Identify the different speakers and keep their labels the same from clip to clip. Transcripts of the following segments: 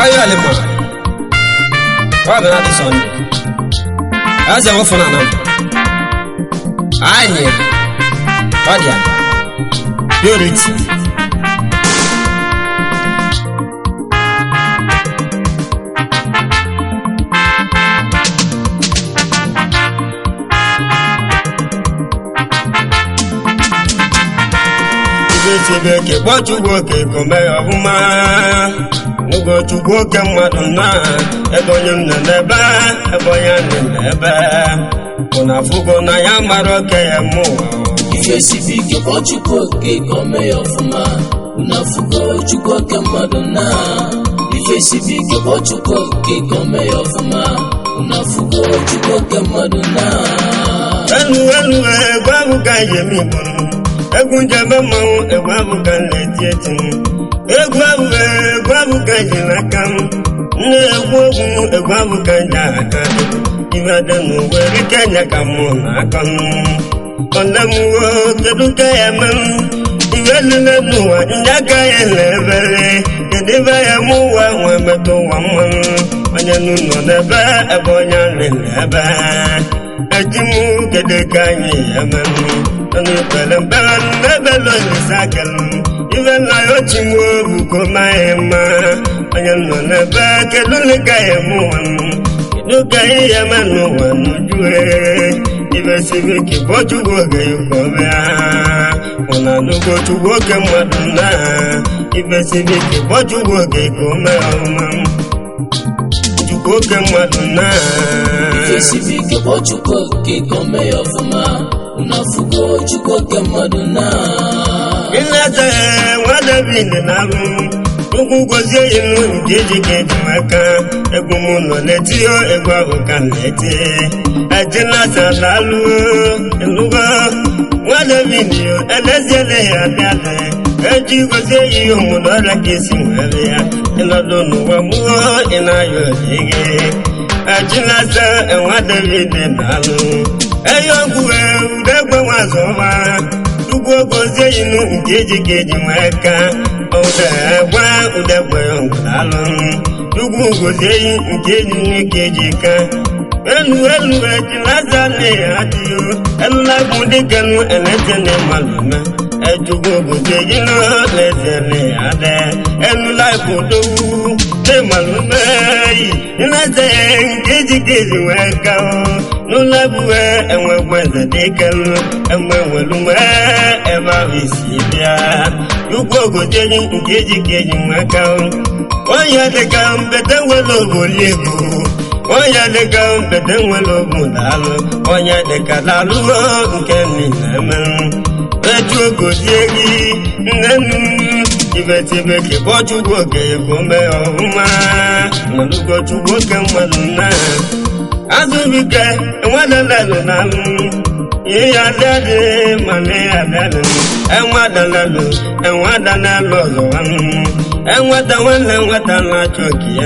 Speaker 1: Wáyé àlè mọ̀. Wá bẹ̀rẹ̀ àti sọ̀nù. Ẹ ṣe wọ́n fún nànà. Àyè. Wádìí à. Yóò rí tì. Ibe chebe ke kpọchukwu oke kome ọfụma. N'oge chukwu oke mmadụ na ebe onye nọ n'ebe ebe onye nọ n'ebe. Ụna afụgo na ya mara oke ya mụ.
Speaker 2: ife sibi ike kpọọ chukwu oke ka o mee ya ọfụma unu afụgo chukwu oke mmadụ na ife sibi ike kpọọ chukwu oke ka o mee ya ọfụma unu afụgo chukwu oke mmadụ na
Speaker 1: elu elu egwu ahụ ka njem igbo egwu njebe mmanwụ egwu ahụ ka m na-eti eti egwu ahụ egwu ahụ ka ji n'aka m na-egwu ogwu egwu ahụ ka ji aka ibe dị n'ụwa erike nya ka mụ na-aka m ole m wo kedu ka ya eme m iwe niile n'ụwa ndị aka ya na-ebere kedu ibe ya mụ ụwa nwe metụ ụwa mmanụ onye nụ nọ n'ebe ebe onye nri n'ebe ejimu gede ka anyị ememu ọnụ pere mpere n'ebe lọnyesa kelu ibe nna ya ochimu obu ko maghị mma onye nọ n'ebe kedu ndị ka ya eme ụwa m kedu ka anyị ya eme n'ụwa n'ujue ibe siri ike bụ chukwu oge yuko bịa ụna n'ugo chukwu oke mmadụ na ibe siri ike bụ chukwu oge ka o mee ọma chukwu oke mmadụ na
Speaker 2: ife sibi ike kpọọ chukwu oke ka o mee ya ọfụma unu afụgo chukwu oke mmadụ na
Speaker 1: Ileta nwa David na-alụ ụkwụ gozie ilu nke eji ka eji maka egwu m nọ n'etio egwu ahụ ka m na-eti ejinata na-alụ elugo nwa David yo eleziele ya abịala eji gozie ihe omume ọrịa ka esi nwere ya ịnọdụ n'ụwa mụọ ị na-ayọ gị ejinata nwa David na-alụ eyi ọgwụ ude egbe nwazọma ugwu ogozie inu nke eji ka eji nwee ka udegbe udegbe ngwalụ ugwu gozie yi nke eji nwe ka eji ka elu elu ejilasa na ya adịghị elula bụ dịka nu elete na malụme ejugwu gozie yi na leze na ya adị elula bụ dowu na malụme yi ilete nke eji ka eji nwee ka n'ụlọ ebue enwekwa eze dịka elu enwe nwere mgbe ebe ahụ isi bịa ugwu ogojeyi nke eji ka eji nweka onye dịka mbete nwere oboli ego onye dịka mbete nwere obu daalụ onye dịka daalụ nke niile emerụ etu ogozie gị nne nnu ibetibe ka kpọchukwu oke ego mee ọhụma malụgochukwu oke mmadụ nna azụbike enwedelelu na alụ ihe ya dịadị mana ya dịadị enwedelelu enwedelelu ọzọ enweta nwanne nweta na-achọ okie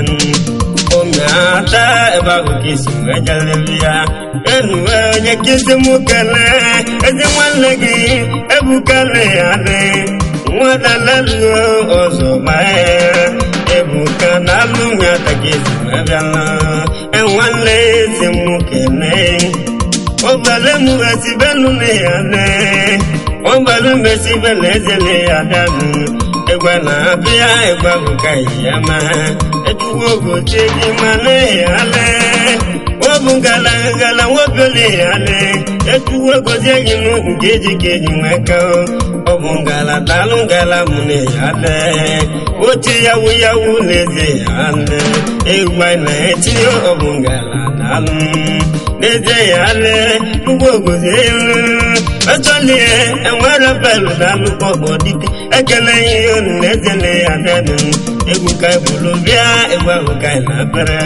Speaker 1: omeata ebe ahụ ka isi wee jelele ya enuwe onye ka isi mụ kelee ezi nwanne gị ebukele ya dị nwedelelu ọzọ gbaa ebuka na alụ nwata ka esi wee bịala enwanne ezi mụ kelee ọbale mu esibelu ne ya ne ọbale mu esibelu ezele ya danu egbe na abịa egbe bụ ka ya ma etuwo ogoche gị ma ne ya le obu ngala ngala nwobele ya le etuwo ogoche gị nụ nke eji ka eji nweka ọ bụ ngala dalụ ngala mụ ne ya le oche yawu yawu n'eze ya le egbe na-eti ọ bụ ngala dalụ n'ezie ya le ugbo ogozi elu ọchọlie enwere belu na alụkọ bụ dike ekele ihe unu na-ezele ya denu egwu ka ebulu bịa egwu ahụ ka ị na-abere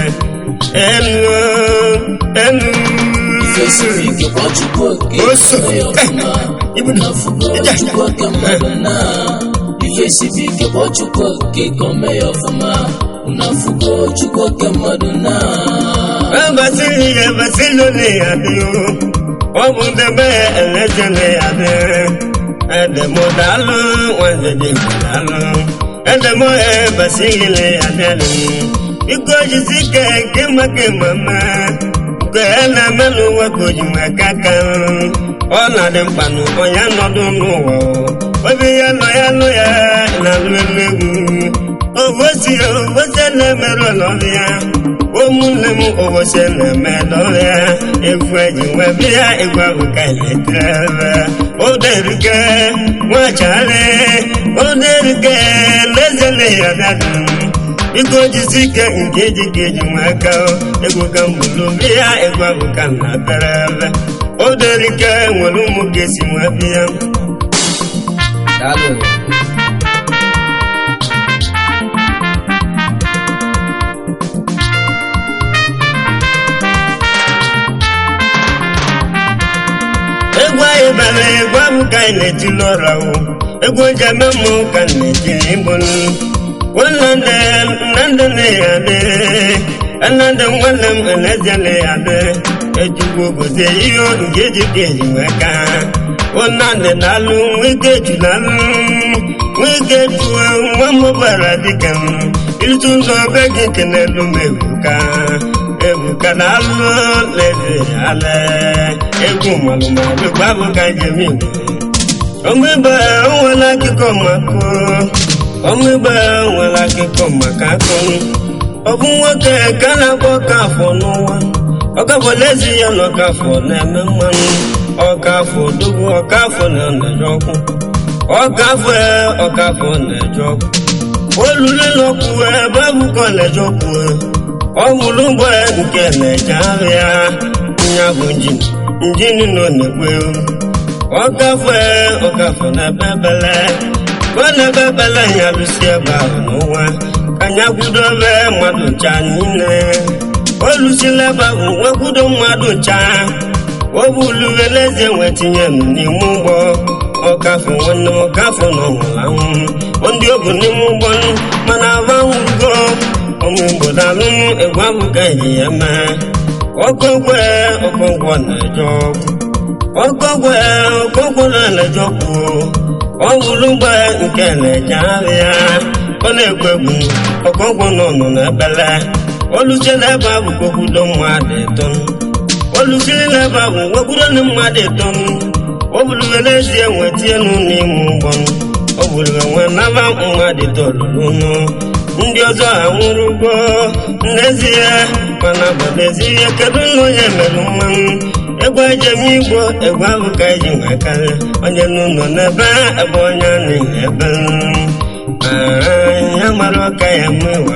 Speaker 1: elu elu
Speaker 2: ife siri ike kpọọ chukwu oke
Speaker 1: Oso.
Speaker 2: ka o mee ya ọfụma
Speaker 1: Ibu-
Speaker 2: unu afụgo
Speaker 1: Ija.
Speaker 2: chukwu oke mmadụ na ife siri ike kpọọ chukwu oke ka o mee ya ọfụma unu afụgo chukwu oke mmadụ na
Speaker 1: ebasiri ya ebasiri ole ya dị ọ bụ ndebe eleze na ya dị edemodalụ nwanne dị dalụ edemohe basihile ya delu biko jisi ike nke maka mama nke ya na-eme n'ụwa ka o ji maka aka ọ na-adị mkpa na onye nọdụ n'ụwa obi ya nọ ya nụ ya na-alụ elu egwu obosi obosi na-emerụ n'ọrụ ya ụmụnne m obosi na-eme n'ọrụ ya egwu eji nwee bịa egwu ahụ ka eletire oderike nwachara oderike lezele ya dadu biko jisi ike nke eji ka eji nwe aka egwu ka mbulu bịa egwu ahụ ka na bere ebe oderike nwere ụmụ ga-esi nwe bịa
Speaker 3: daalụ
Speaker 1: egwu anyị bara egwu ahụ ka anyị na-etili ụra o egwu eji eme mmụ ka m na-etili igbo nwanne nnandị na ya dị nnandị nwanne m na-eze na ya dị ejugbo gozie ihe nke eji ka eji nwee ka nnandị na-alụ nwike ju na-alụ nwike juo nwa m bara dịka m ịtụ ụzọ be gị kenelu m ebuka ebuka na-alụ leze ala egwu malụmalụ gbabụ ka njem igbo ọmụgbe nwere akụkọ maka ọmụgbe nwere akụkọ maka akụ ọ bụ nwoke ka a na-akpọ ọkafọ n'ụwa ọkafọlezi ya na ọkafọ na-eme mmanụ ọkafọ dogo ọkafọ na-eje ọkụ ọkafọ ọkafọ na-eje ọkụ olulu n'ọkụ ebe abụkọ na-eje ọkụ ọ bụrụ mgbe nke na-eje ahịa nya bụ njin njin nọ na-ekwe ọkafọ ọkafọ na-ebe ebele ọ na-ebe ebele ya lụsi ebe ahụ n'ụwa ka nya kwudo ebe mmadụ ncha niile o lụsila ebe ahụ nwekwudo mmadụ ncha o buluwe n'eze wee tinye m n'ime ụgbọ ọkafọ nwanne m ọkafọ na ọnwụrụ anwụ ndị obu n'ime ụgbọ mana aba nwụgo ụmụ igbo dalụ egwu ahụ ka eji ya mee ọkọgwe ọkọgwọ na-eje ọgwụ ọkọgwe ọkọgwọ na-eje ọgwụ ọ bụrụ mgbe nke na-eje ahịa ọ na-egwu egwu ọkọgwọ nọ nọ n'ebele oluche n'ebe ahụ kpokwudo mmadụ ịtọ olusiri n'ebe ahụ nwekwudo na mmadụ ịtọ ọ bụrụwe n'ezie nwetie nụ n'ime ụgbọ ọ bụrụwe nwe naba mmadụ itoolu n'ụlọ ndị ọzọ anwụrụ ụgwọ n'ezie mana bụ n'ezie kedu na onye mere mmanụ egwu ejem igbo egwu ahụ ka eji nwee karịa onye n'ụlọ n'ebe ebe onye niile ebe ya mara ọka ya mmewa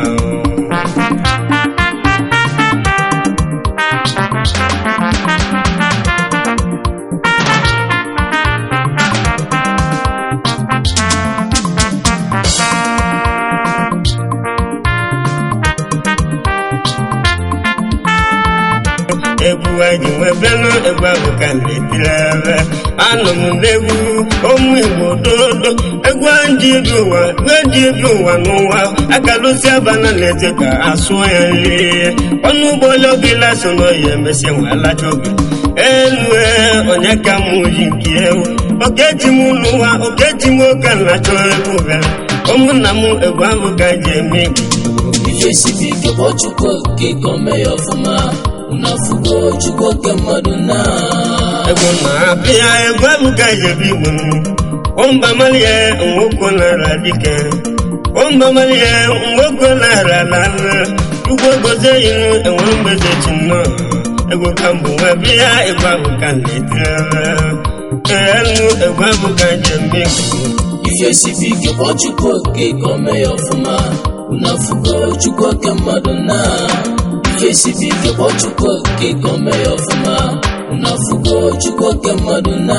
Speaker 1: egwu anyị nwebelụ egwu ahụ ka na-etiri ebe anọ m n'egwu ụmụ igbo dodo egwu ndị ebi ụwa ndị ebi ụwa n'ụwa akalụsi abana na-eze ka asụọ ya nri ọnụ ụgbọ ologila so n'oyi emesịa nwalacha oge elu onye ka m ji nke ewu okeji m n'ụwa okeji m oke na-achọ egwu bịara ụmụnna m egwu ahụ ka ji eme igbo
Speaker 2: ife sibi ike kpọọ chukwu okike ka o mee ya ọfụma unu afụgo chukwu oke mmadụ na
Speaker 1: egwu na-abịa egwu ahụ ka ji ebe igbo ọmba malie nwoke nara dike ọmba malie nwoke nara lala ugbo gozie iru enwere mgbeze chi nnọọ egwu ka mbụ nwa bịa egwu ahụ ka na-etiri enu egwu ahụ ka ji eme igbo
Speaker 2: ife sibi ike kpọọ chukwu okike ka o mee ya ọfụma unu afụgo chukwu oke mmadụ na ife sibi ike kpọọ chukwu okike ka o mee ya ọfụma unu afụgo chukwu oke mmadụ na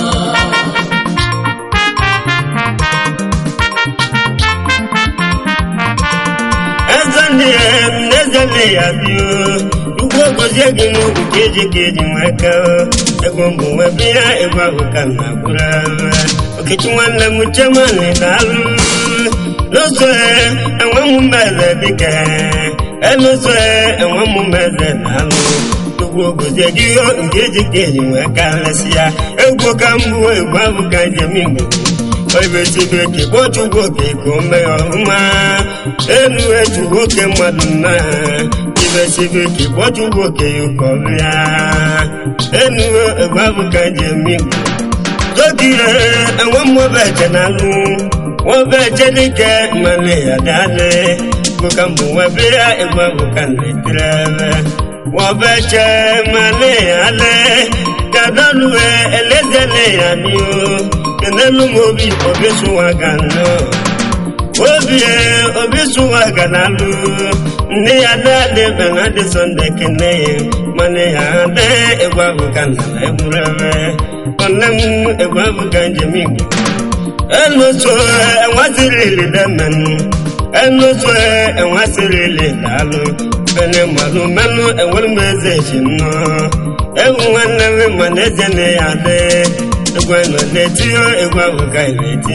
Speaker 1: eze ndị eze ndị ya bio ugbo gozie gị n'ugwu ka eji ka eji nwee ka ego mbụ nwee bịa ego ahụ ka m na-agbụrụ okechi nwanne m chemani na-alụ n'ụzọ enwe m mmeze dịka n'ụzọ enwe m mmeze na-alụ ugbo gozie gị nke eji ka eji nwee ka lesị ya egwu ka mbụ egwu ahụ ka njem igbo oibesibe ka kpọchukwu oke ka o mee ọhụma enu eju nwoke mmadụ nna ibesibe ka kpọchukwu oke ya ụka ọbịa enu egbe abụ ka ji eme igbo tokire enwe mmụba eche na alụ nwobe eche dike mmanụ ya dale bụka mbụ nwebe ya egbe abụ ka na-etire ebe nwobe eche mmanụ ya le kadọlue elezele ya dio kenelu m obi obi sụwa ga nnọọ obi obi sụwa ga na-alụ nne ya dadị bena dị sọnde kene ya mana ya adị egwu abụ ka nna na egwurebe nwanne m egwu abụ ka njem igbo enuso enwasịrịlị demenụ enuso enwasịrịlị daalụ bene mmadụ menụ enwere m eze echi nnọọ egwu nwanne m mana eze na ya adị egwu nọ na-etinye egwu ahụ ka na-eti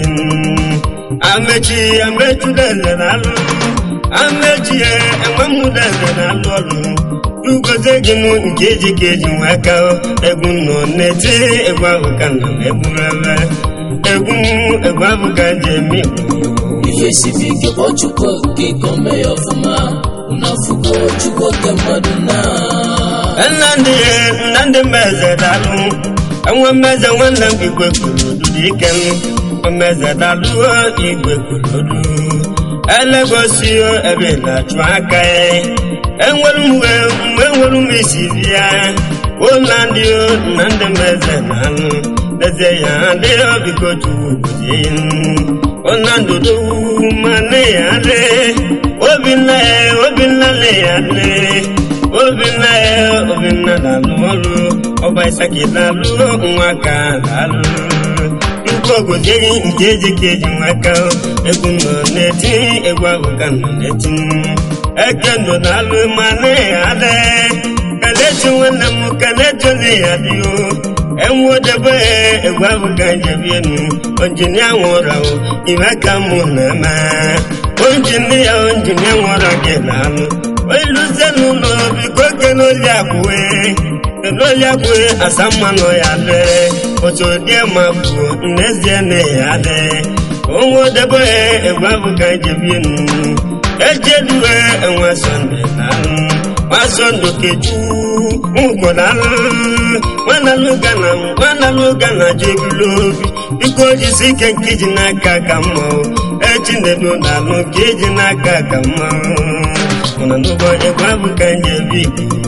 Speaker 1: amechi amechi deze na-alụ amechi enwe m deze na-alụ ọrụ ugozie gị nụ nke eji ka eji nwee ka egwu nọ na-eti egwu ahụ ka nọ na-egburebe egwu egwu ahụ ka ji eme igbo
Speaker 2: ife sibi ike kpọọ chukwu okike ka o mee ya ọfụma unu afụgo chukwu oke mmadụ na
Speaker 1: nnamdị nnamdị mmeze dalụ enwe mmeze nwanne m igwe korodu dị ike m mmeze dalụ igwe korodu elegosi ebe na-achụ aka ya enwere m uwe mgbe enwere m isi bịa ụlọ ndị nnamdị mmeze dalụ eze ya adịghị biko chukwu gozie ụlọ ndụdụ mana ya dị obinna ya obinna na ya dị obinna ya obinna na-alụ ọrụ ọba isaki na-alụ nwa ka na-alụ nnukwu ogozighị nke eji ka eji nwaka egwu nọ na-eti egwu ahụ ka nọ na-eti eke nọ na-alụ ma na ya dị kalechi nwanne m kalechi na ya dị o enwedebe egwu ahụ ka njebienu onjinia nwụrụ ahụ ime ka mụ na-eme onjinia onjinia nwụrụ gị na-alụ iluzie n'ụlọ biko kenoli akwụwe kenoli akwụwe asa mmanụ ya dị otu dị ma bụ n'ezie na ya dị onwedebe egwu ahụ ka njebienu ejedue enwe sọnde na-alụ masọndụ keju ngwọdalụ nwanalụgana nwanalụgana jebilo obi biko jisi ike nke iji n'aka ka mma echinedu na-alụ nke iji n'aka ka mma mana n'ụbọ egwu abụ ka njebi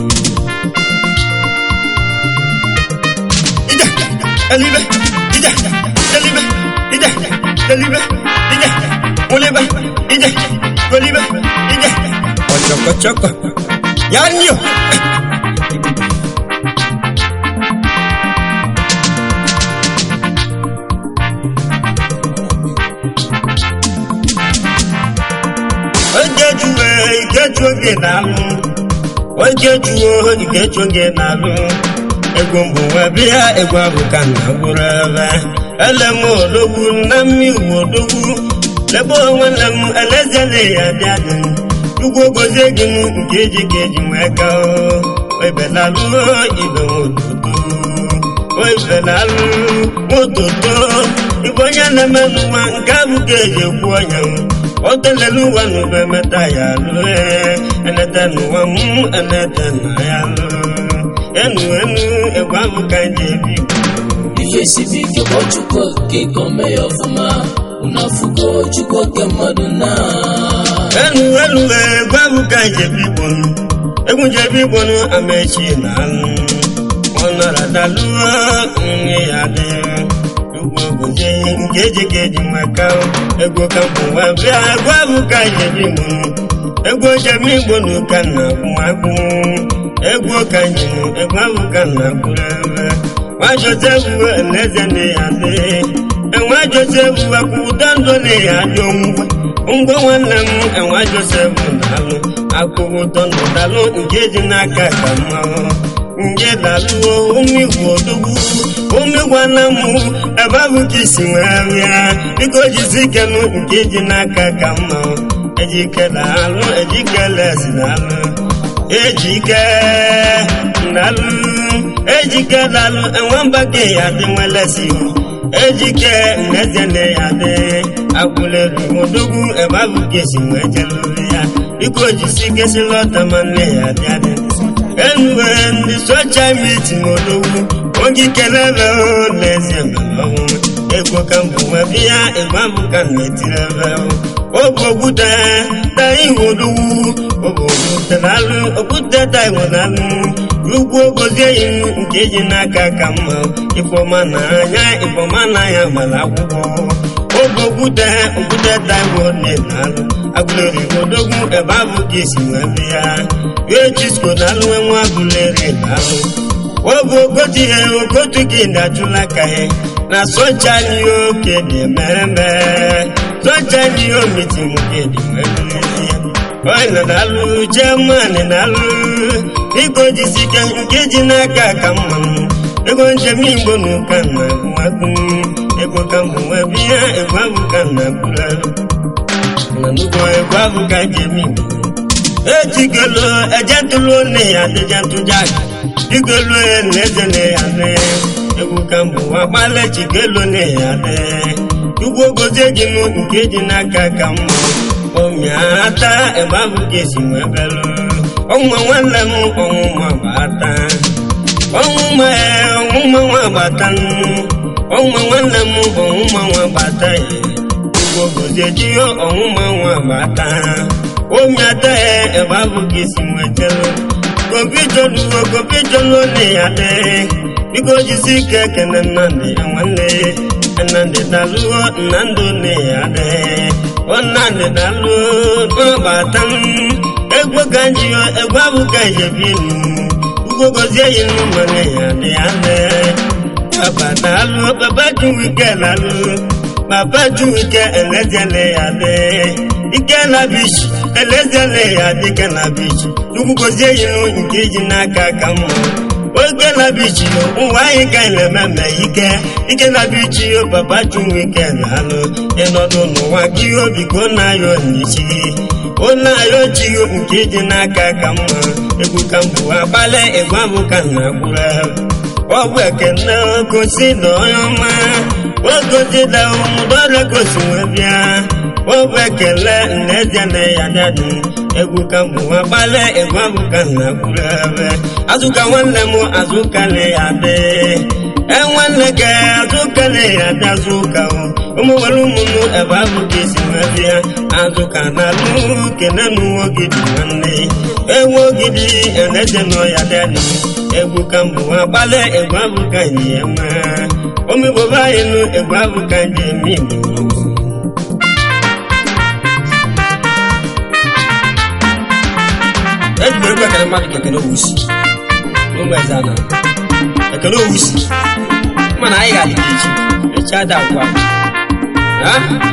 Speaker 1: ija elibe ija elibe ija elibe ija olibe ija olibe ija ọchọkọchọkọ yanyo ojejuwe ikeju oge na-alụ ojejuo ikeju oge na-alụ egwu mbụ nwa bịa egwu abụ ka na gburu ebe ele m odogwu na mmiri odogwu lebe nwanne m elezele ya bịa dị ugwu gozie gị m nke eji ka eji nwee ka ebelalụ ibe nwototo oibelalụ nwototo ibe onye na-eme n'ụwa nke abụ ka eji ekwu ọnya o telele ụwa n'ụba emeta ya lụe enete n'ụwa m enete na ya lụ enu enu egwu abụ ka eji ebi
Speaker 2: ife sibi ike kpọọ chukwu okike ka o mee ya ọfụma unu afụgo chukwu oke mmadụ na
Speaker 1: enu enu egwu abụ ka eji ebi igbo egwu jebi igbo amechi na alụ ọnọrọdaluo nri ya dị ugwu obodo nke eji ka eji maka egwu ka mbụ nwa bịa egwu abụ ka jebi igbo egwu jebi igbo na ụka na agwụmagwụ egwu ka njem egwu abụ ka na agbụrụ ebe nwa josef eze na ya dị enwe josef akwụda ndụ na ya dị ngwa ngwa nwanne m enwe josef na-alụ akwụghị ụtọ ndụ dalụ nke ji n'aka ka mmanwụ nje dalụo umigwu odogwu umigwana m ebe abụ ka isi nwee rịa biko jizi ikenụ nke ji n'aka ka mmanwụ ejike na-alụ ejike lesi na-alụ ejike na-alụ ejike na-alụ enwe mba ka ya dị nwelesi ejike nnezene ya dị agwụleri odogwu ebe abụ kesi wee jelụrụ ya biko jisi kesi lọta ma nne ya dị adị enuwe ndị socha mitin odogwu oge kelele n'ezie ọnwụ ego ka mbụ nwe bịa ebe abụ ka na-etiri ebe ogbogbude da ihu odogwu ogbogbude n'alụ okwute da ihu n'alụ ugwu ogozie ihu nke ji n'aka ka mma ifeọma na anya ifeọma na anya mara akwụkwọ ogbogbude okwute da ihu n'alụ agụleri odogwu ebe abụ ka esi wee bịa echisko n'alụ nwa agụleri n'alụ obu ogotu ihe ogotu gị na-ajụla ka ihe na socha n'ihe oke dị mmemme socha n'ihe omiti nwoke dị mmemme onye na-alụ jemani na-alụ ego jisike nke ji n'aka ka mma ego njem igbo na ụka na agụmagụ ego ka mbụ nwe biya ego abụ ka na agbụrụ na nnukwu ego abụ ka njem igbo ejigolo ejentụlụ nne ya adịjentụjaga igolu n'eze na ya ne egwu ka mbụ agbalị chigelo na ya ne ugwu ogozie gị nụ nke ji n'aka ka mma omiata ebe ahụ ga-esi wee belụ ọnwa nwanne m ọnwụnwa gbata ọnwụnwa ọnwụnwa nwa gbata ọnwa nwanne m ọnwụnwa nwa gbata ugwu ogozie ji ọnwụnwa nwa gbata omiata ebe ahụ ga-esi wee jelụ gobijoluo gobijolu ne ya de biko jisi ike kene nnamdị ya nwanne nnamdị daluo nnamdị ne ya de o nnamdị daluo n'ọbata egwu ka njiyo egwu abụ ka njebinu ugwo gozie yi n'ụmụnne ya dị ya de baba dalu baba juwike lalu baba juwike elezele ya de ike na bichi elezele ya dike na bichi ugwu gozie yi nke ji n'aka ka mma oge na bichi ụwa anyị ka na-ememe ike ike na bichi baba chunwe ike na-alụ ịnọdụ n'ụwa gị obi ka ọ na-ayọ n'ichi ọ na-ayọ chi nke ji n'aka ka mma egwu ka mbụ agbalị egwu abụ ka na agbụrụ ọ bụ ekene gosi na onye ọma ogozi da ụmụdọrọ gosi wee bịa ọ bụ ekele nnezie na ya dadi egwu ka mbụ agbalị egwu abụ ka na agbụrụ ebe azụka nwanne m azụka na ya dị enwanne gị azụka na ya dị azụka ụmụ nwere ụmụnụ ebe ahụ ka esi wee bịa azụka na alụ kene n'uwe ogidi nwanne ewu ogidi eneje nọ ya dị egwu ka mbụ agbalị egwu abụ ka nji ya ma omigbobe anyị nụ egwu abụ ka nji eme igbo ejibere egwu ekele mmadụ ka ekele owusi n'ogbe eze ana ekele owusi mana anyị ga-adị ka echi echi ada agwa ya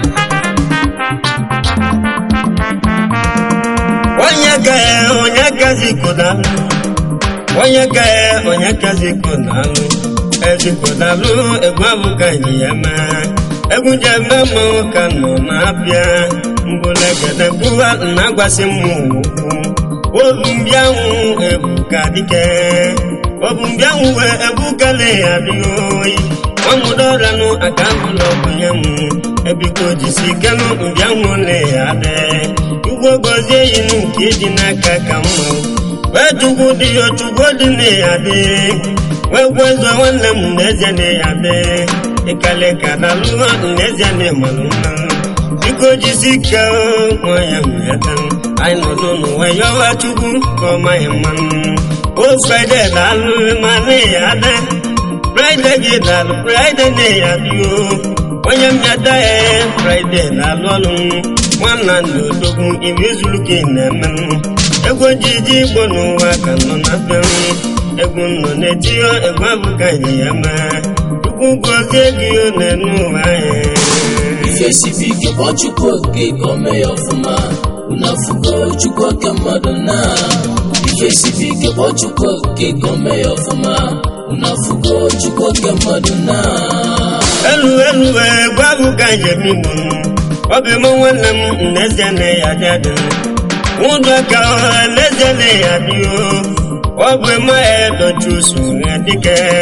Speaker 1: onye ga onye gazi kodalụ onye ga onye gazi kodalụ ezikodalụ egwu abụka ji ya ma egwu ji eme mmanwụ ka nọ na-abịa mbụlegede gbuwa na-agwasị mmụ okwu obu mbịanwụ ebuka dike obu mbịanwụ wee ebukale ya dịghị oyi ọmụdọranụ aka ụlọ bunye m ebiko jisi kenụ mbịanwụ le ya dị ugbo gozie inu nke dị n'aka ka mma wee chukwu dị ya chukwu dị na ya dị wee gwezo nwanne m n'ezie na ya dị ịkale ka na lụọ n'ezie na ịmalụ mma biko jisi ike nwa ya mmeta anyị nọdụ n'ụwa yọwa chukwu ka ọ maghị mmanụ o fraịde na-alụ ma na ya dị fraịde gị na-alụ fraịde na ya dị o onye mmeta ya fraịde na-alụ ọlụ nwanna ndị odogwu ibe zuru ka ị na-eme egwu ojiji igbo n'ụwa ka nọ na be egwu nọ na-etinye egwu abụka ji ya ma chukwu gozie gị na-enu ụwa anyị
Speaker 2: ife sibi ike kpọọ chukwu oke ka o mee ya ọfụma unu afụgo chukwu oke mmadụ na ife sibi ike kpọọ chukwu oke ka o mee ya ọfụma unu afụgo chukwu oke mmadụ na
Speaker 1: elu elu egwu abụka njem igbo ọ bụ eme nwanne m n'ezie na ya dị adị ụdọ ka n'ezie na ya dị o ọ bụ eme edochi usoro ya dịka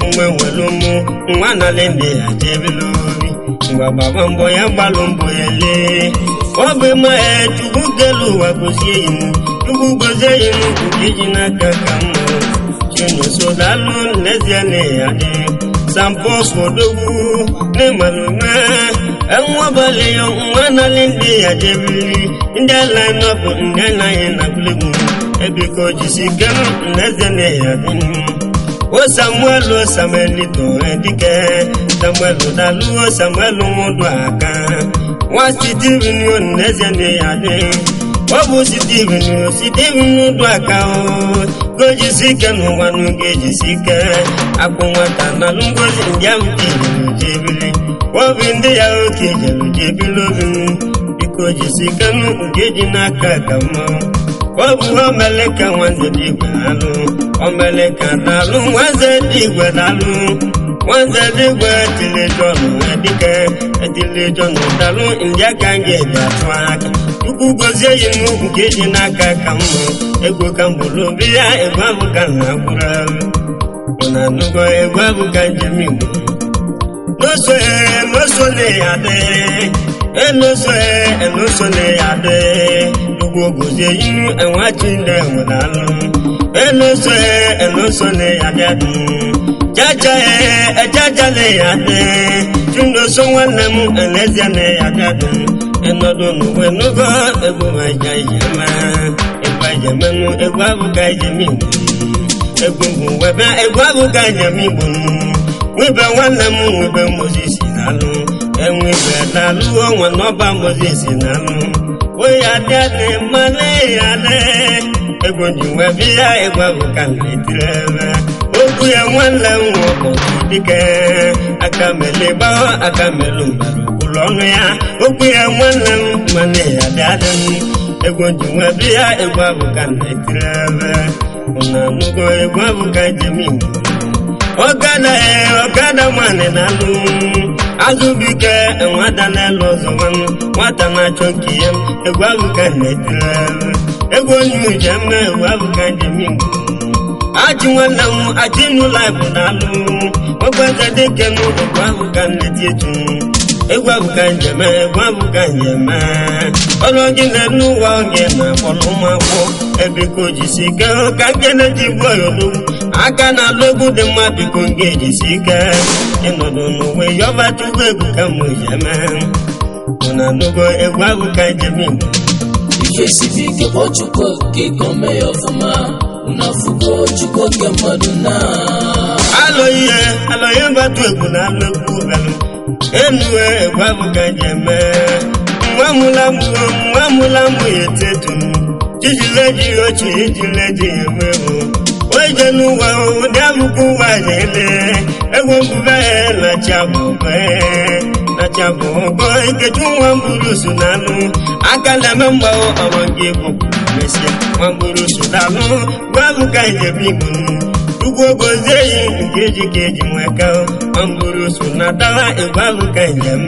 Speaker 1: nwe nwere ụmụ nwa nalị ndị ya jebere obi ngwa gbaba mbọ ya gbalụ mbọ ya lee ọ bụ ma ya chukwu kelu ụwa gozie imu chukwu gozie imu nke ji n'aka ka mma chinuso dalụ n'ezie na ya dị sampo kodogwu n'ịmalụme enwabalị ya nwa nalị ndị ya jebiri ndị ala nọbụ ndị anaghị na gbulegbu ebiko jisi kenu n'ezie na ya dị o samuel o samuel tore dike samuel dalu o samuel nwụdụ aka nwa steven o n'ezie na ya dị ọ bụ steven o steven nwụdụ aka o gojisi ike n'ụwa n'oge ejisi ike akwụ nwata na ngozi ndị ahụ jebiri jebiri obi ndị ya oke jere jebiri obi biko jisi ike nke ji n'aka ka mma ọ bụ omele ka nwanze dị igwe na-alụ omele ka na-alụ nwanze dị igwe na-alụ nwanze dị igwe tili jọnụ dike etili jọnụ dalụ ndị aka nga eji atụ aka chukwu gozie yi m nke ji n'aka ka mma ego ka m bụrụ obi ya egwu ahụ ka na agbụrụ ọ na-anụgo egwu ahụ ka njem igbo n'oso n'oso na ya dị enoso enoso na ya dị ugbo gozie ihu enwechi ndị enwedalụ enoso enoso na ya dị adị jaja ejaja na ya dị chunoso nwanne m elezie na ya dị adị ịnọdụ n'uwe n'ogo egwu aja ijeme egwu ajemenụ egwu abụga ijem igbo egwu bụ webe egwu abụga ijem igbo wibe nwanne m wibe mozis na-alụ enwibe na-alụ onwe n'ọba mozis na-alụ oyi adị adị mmanụ ya adị egwu ji webe ya egwu abụga na-etiri ebe okwu ya nwanne m nwoke dike aka mele gbaa aka melu mbara ụlọ ọnụ ya okwu ya nwanne m mmanụ ya adị adị egwu ji webe ya egwu abụga na-etiri ebe ụna anụgo egwu abụga jem igbo ọgada ọgada nwanne na-alụ azụbike nwata na-elu ọzọ nwanne nwata na-achọ nke ya egwu abụga na-etiri egwu onye uche mme egwu abụga njem igbo achị nwanne m achị n'ụlọ bụ na-alụ ọgbaze dike n'ụlọ egwu abụga na-eti etu egwu abụga njem egwu abụga njem ọrụ gị na-enu ụwa oge na-akpọrọ ụmụ akwụkwọ ebe ka o jisi ike ka nkene ji gbuo ya olugbu aka na-alụ egwu dị mma biko nga ejisi ike ịnọdụ n'uwe yọba chukwu egwu ka m ji eme na anụgo egwu ahụ ka njem igbo
Speaker 2: ife sibi ike kpọọ chukwu okike ka o mee ya ọfụma unu afụgo chukwu oke mmadụ na
Speaker 1: alụ ihe alụ ihe mbatụ egwu na alụ egwu belụ enue egwu ahụ ka njem nwa mụla mụọ nwa mụla mụ ya etetu jijile ji ochi ijile ji enwe ewu oje n'ụwa ụdị abụkwa ụwa na-ele egwu mbube na-acha bụbe na-acha bụgo nkechi nwa mburu so na-alụ aka na-eme mgbanwe ọrụ gị bụ mesịa nwa mburu so na-alụ gwa bụ ka njem igbo ugwu ogozie yi nke ji ka eji nweka nwa mburu so na-atawa egwu ahụ ka njem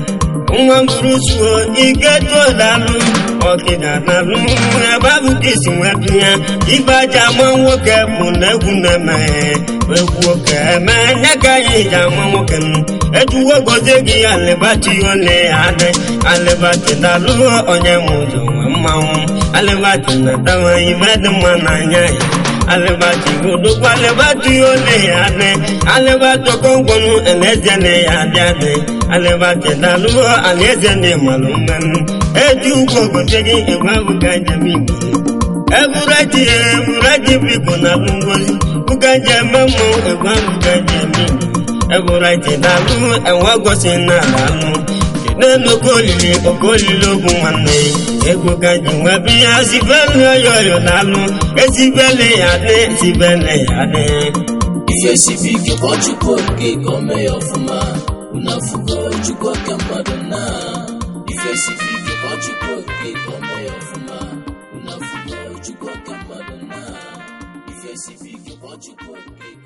Speaker 1: nwa mburu suo ike tụọ dalụ ọkịda na-alụ ebe abụ ka isi nwetụ ya ibe aja ama nwoke bụ na egwu na-emeghe egwu oke eme nye ka anyị ji ama nwoke m ejuwo gozie gị alịbati ole ya adị alịbati dalụ onye m ụzọ nwe mmanwụ alịbati na-atawa ibe dị mma n'anya ya alibati odogbo alibati ole ya adị alibati okongwonu elezie na ya adị adị alibati daluo alaeze na ịmalụ mmanụ eji ugwu ogote gị egwu ahụ ka njem igbo ebureji ebureji biko na alụ ngozi ụka ji eme mmọnwụ egwu ahụ ka njem igbo ebureji dalụ enwe gosi na ala anụ n'elu oke olili oke olili ogwu nwanne ego ka ji nwee biya sibele oyoyo na-alụ esibele ya dị sibele ya dị
Speaker 2: ife sibi ike kpọọ chukwu okike ka o mee ya ọfụma unu afụgo chukwu oke mmadụ na ife sibi ike kpọọ chukwu okike ka o mee ya ọfụma unu afụgo chukwu oke mmadụ na ife sibi ike kpọọ chukwu okike